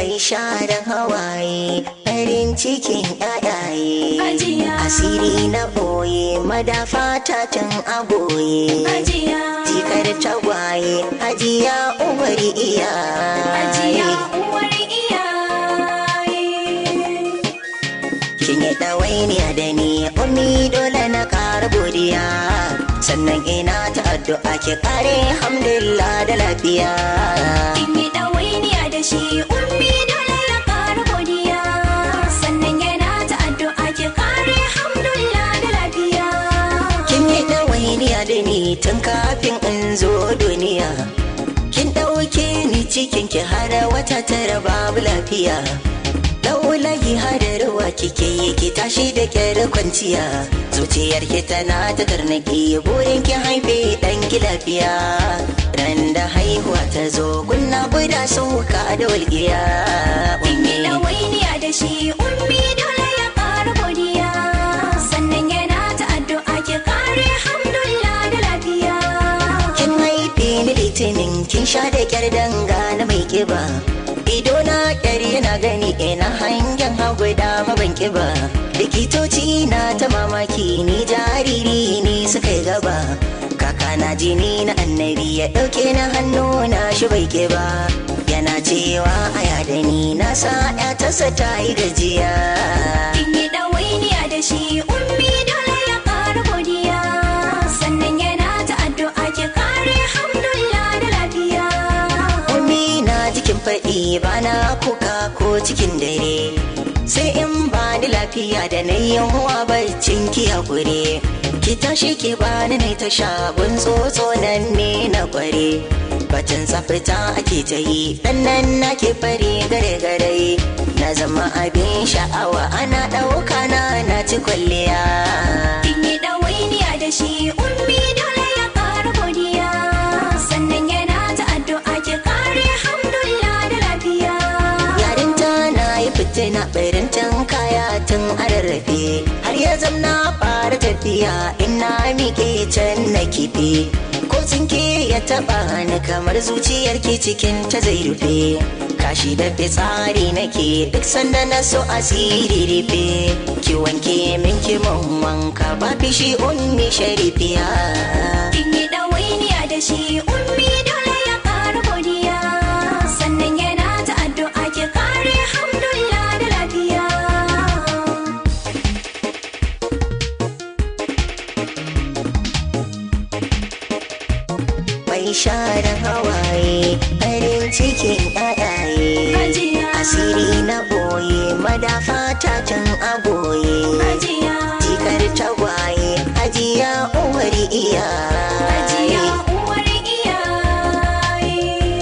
mai share hawaye farin cikin ƴaƴaye Hajiya. asiri na boye madafa ta tun aboye Hajiya. jikar tagwaye hajiya uwar Hajiya iyaye uwar iyaye. kin yi ɗawainiya da ni ummi dole na ƙara godiya sannan ina ta addu'a ki ƙare hamdulillah da lafiya Kin yi ɗawainiya da shi ummi dole ya ƙara godiya. Sannan yana ta addu'a ki kare hamdulillah da lafiya. kin yi ɗawainiya da ni tun kafin in zo duniya kin ɗauke ni cikin ki har wata tara babu lafiya laulayi hadarwa kike yi ki tashi da kyar kwanciya zuciyar ki tana ta tarnaki burin ki haife ɗan ki lafiya ran da haihuwa ta zo kunna guda sauka da walƙiya Kin yi ummi ɗawainiya da shi ummi dole ya ƙara godiya. Sannan yana ta addu'a ki kare hamdulillah da lafiya. kin haife ni litinin kin sha da kyar danga na mai kiba ido na kyar yana gani ina hangen hagu da maban kiba likitoci na ta mamaki ni jariri ne suka yi gaba kaka na jini na annabi ya dauke na hannu na shi bai kiba yana cewa aya da ni na sa ya tasa ta yi gajiya Kin yi ɗawainiya da shi ummi dole ya ƙara godiya. Sannan yana ta addu'a ki kare hamdulillah da lafiya. Umi na jikin faɗi bana kuka ko cikin dare sai in bani lafiya da na yawa barcin ki hakuri ki tashi ki bani na ta shagun tsotso nan ne na kware bacin tsafta ake ta yi dan nan na ke fari gare gare na zama abin sha'awa ana ɗauka na na ci kwalliya Kin yi ɗawainiya da shi ummi dole ya ƙara godiya. Sannan yana ta addu'a ki kare hamdulillah da lafiya. yarinta na yi fitina barintan kaya tun a rarrafe har ya zamna fara tafiya ina miƙe can na kife ko tsinke ya taɓa ni kamar zuciyar ke cikin ta zai rufe kashi da fitsari nake duk sanda na so asiri rufe ki wanke min ki mun wanka ba fishi ummi sharifiya Kin yi ɗawainiya da shi ummi dole ya ƙara godiya. Sannan yana ta addu'a ki kare hamdulillah da lafiya. mai share hawaye farin cikin ƴaƴaye Hajiya. asiri na boye madafa ta can aboye Hajiya. jikar tagwaye hajiya uwar Hajiya iyaye uwar iyaye.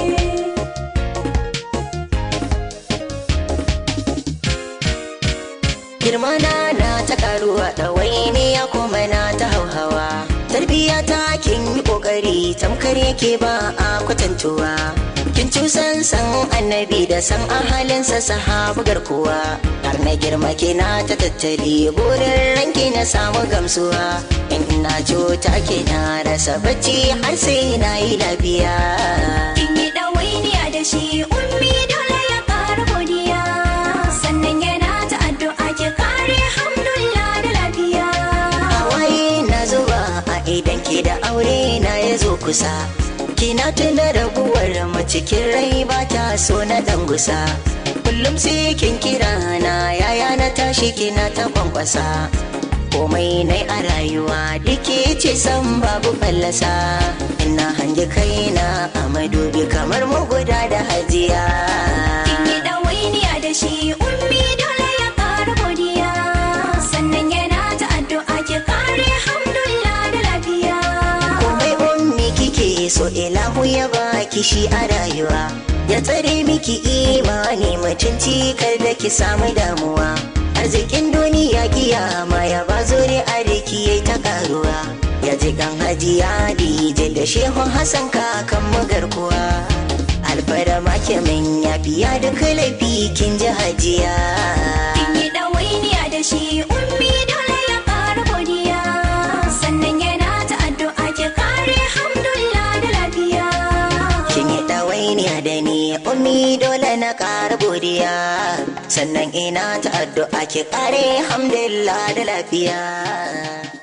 girma na na ta karuwa ɗawainiya kuma na ta hauhawa tarbiyya ta kin yi ƙoƙari tamkar yake ba a kwatantuwa kin cusan san annabi da san ahalinsa sahabu garkuwa har na girma kina ta tattali burin ranki na samu gamsuwa in ina cuta kina rasa bacci har sai na yi lafiya Kin yi ɗawainiya da shi ummi dole ya ƙara godiya. Sannan yana ta addu'a ki kare hamdulillah da lafiya. hawaye na zuba a idan ki da aure na ya zo kusa kina tuna rabuwar mu cikin rai ba ta so na dan gusa kullum sai kin kira na yaya na tashi kina ta kwankwasa komai nai a rayuwa duke ce san babu fallasa ina hangi kaina a madubi kamar mu guda da hajiya Kin yi ɗawainiya da shi ummi dole ya ƙara godiya. Sannan yana ta addu'a ki kare hamdulillah da lafiya. komai ummi kike so ilahu ya baki shi a rayuwa ya tsare miki imani mutunci kar da ki samu damuwa arzikin duniya kiyama ya ba zuri a riki yayi ta karuwa ya ji kan hajiya dije da shehu hassan kakan mu garkuwa alfarma ke min ya biya duk laifi kin ji hajiya Kin yi ɗawainiya da shi ummi dole ya ƙara godiya. Sannan yana ta addu'a ki kare hamdulillah da lafiya. kin yi ɗawainiya da ni ummi dole na ƙara godiya sannan ina ta addu'a ki ƙare hamdulillah da lafiya